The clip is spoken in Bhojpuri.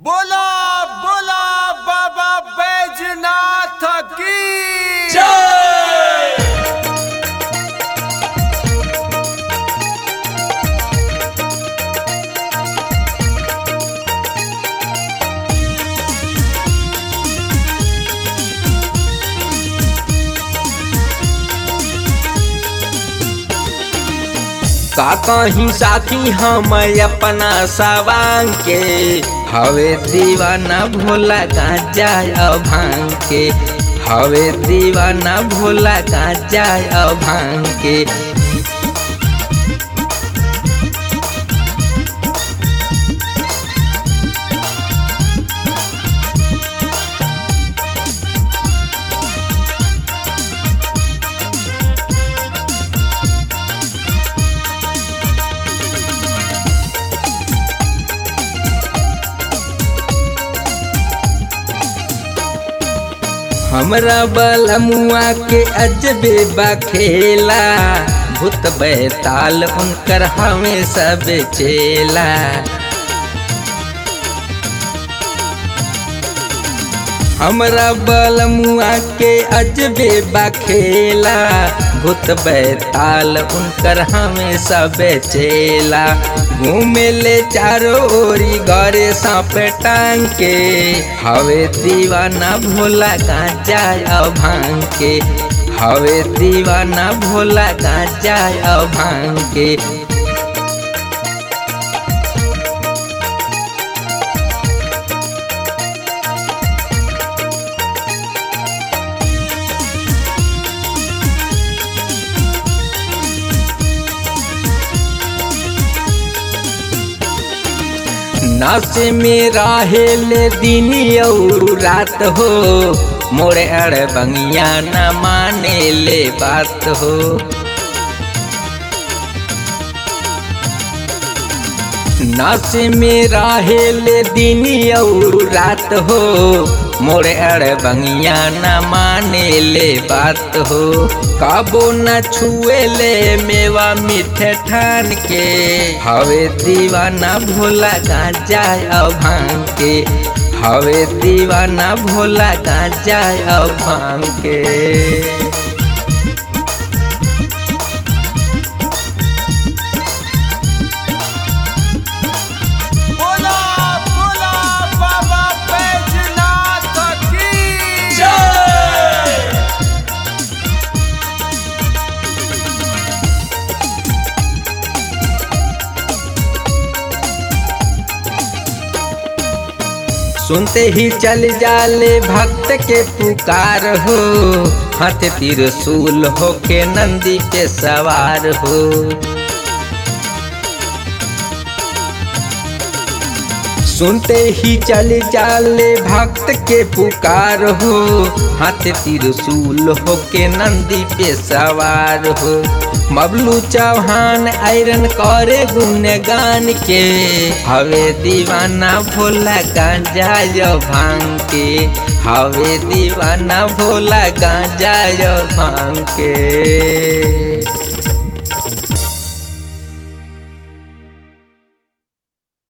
बोला बोला बाबा बैजनाथ की का कहीं साथी हम अपना सवांग के हवे दीवाना भोला गांजा भांग के हवे दीवाना भोला गांजा भांग के हमरा बलमुआ के अजबे बखेला भूत बैताल उनकर हमें सब चेला हमरा बलमुआ के अजबे बखेला भूत बैताल उनकर हमें सब चेला घूमे ले चारो ओरी गरे सांप टांग के हवे दीवाना भोला गांजा भांग के हवे दीवाना भोला गांजा भांग के नाच में राहेले दिन और रात हो मोरे अड़ बंगिया न माने ले बात हो नाच में राहेले दिन और रात हो मोरे अड़ बंगिया न माने ले बात हो काबो न छुए ले मेवा मीठे ठान के हवे दीवाना भोला गांजा भांग के हवे दीवाना भोला गांजा भांग के बोला बोला बाबा बैजनाथ की सुनते ही चल जाले भक्त के पुकार हो हाथ त्रिशूल हो के नंदी पे सवार हो सुनते ही चल जाले भक्त के पुकार हो हाथ त्रिशूल हो के नंदी पे सवार हो मबलू चौहान आयरन करे गुणगान के हवे दीवाना भोला गांजा यो भांग के हवे दीवाना भोला गांजा यो भांग के